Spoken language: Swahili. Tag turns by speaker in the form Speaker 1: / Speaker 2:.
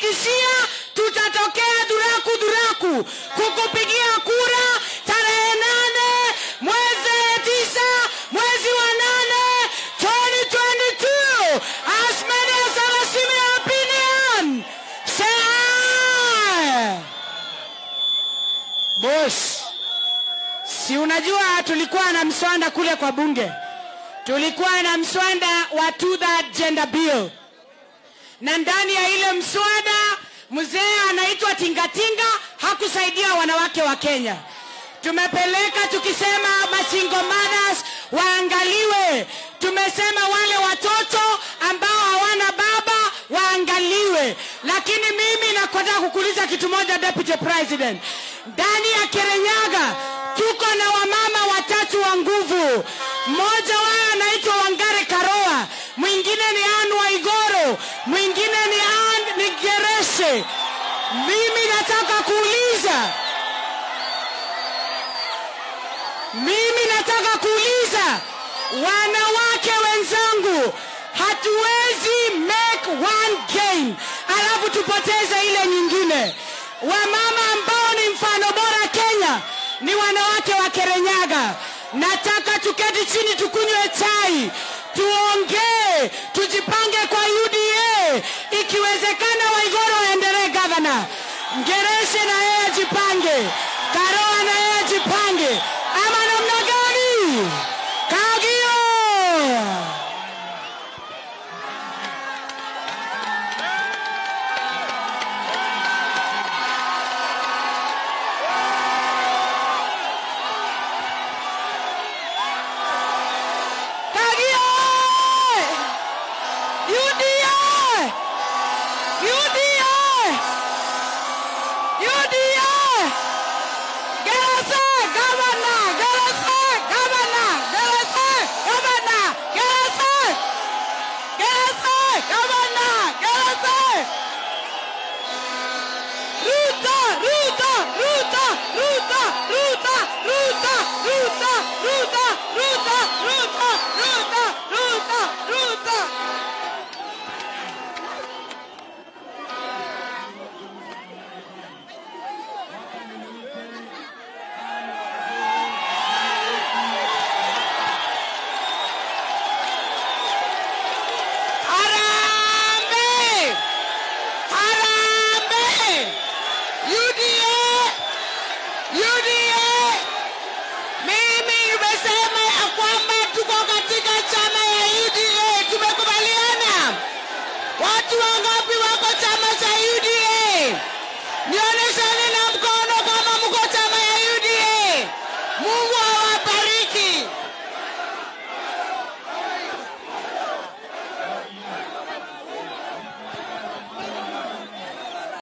Speaker 1: nakuhakikishia tutatokea duraku duraku kukupigia kura tarehe nane mwezi tisa mwezi wa nane 2022 as many as have a similar opinion say aye. Boss, si unajua tulikuwa na mswanda kule kwa bunge, tulikuwa na mswanda wa two third gender bill, na ndani ya ile mswada mzee anaitwa Tingatinga hakusaidia wanawake wa Kenya. Tumepeleka tukisema masingle mothers waangaliwe, tumesema wale watoto ambao hawana baba waangaliwe. Lakini mimi nakotaka kukuuliza kitu moja, Deputy President, ndani ya Kirinyaga tuko na wamama watatu wa nguvu. Mmoja wao anaitwa Wangare Karoa, mwingine ni Anne Waigoro, mwingine ni Anne ni Gereshe. Mimi nataka kuuliza mimi nataka kuuliza wanawake wenzangu, hatuwezi make one gain alafu tupoteze ile nyingine. Wamama ambao ni mfano bora Kenya ni wanawake wa Kirinyaga. Nataka tuketi chini, tukunywe chai, tuongee, tujipange kwa UDA. Ikiwezekana, Waigoro aendelee gavana, Ngereshe na yeye ajipange, Karoa na yeye ajipange, ama namna gani? Kagio! Kagio! UDA! UDA! UDA! Gerase, governor! Gerase, governor! Gerase, governor! Gerase! Gerase, governor! Gerase! Ruta, Ruta, Ruta, Ruta, Ruta, Ruta, Ruta, Ruta, Ruta, Ruta, Ruta, Ruta, Ruta. Harambee! Harambee! UDA! UDA! Mimi nimesema ya kwamba tuko katika chama ya UDA. Tumekubaliana? Watu wangapi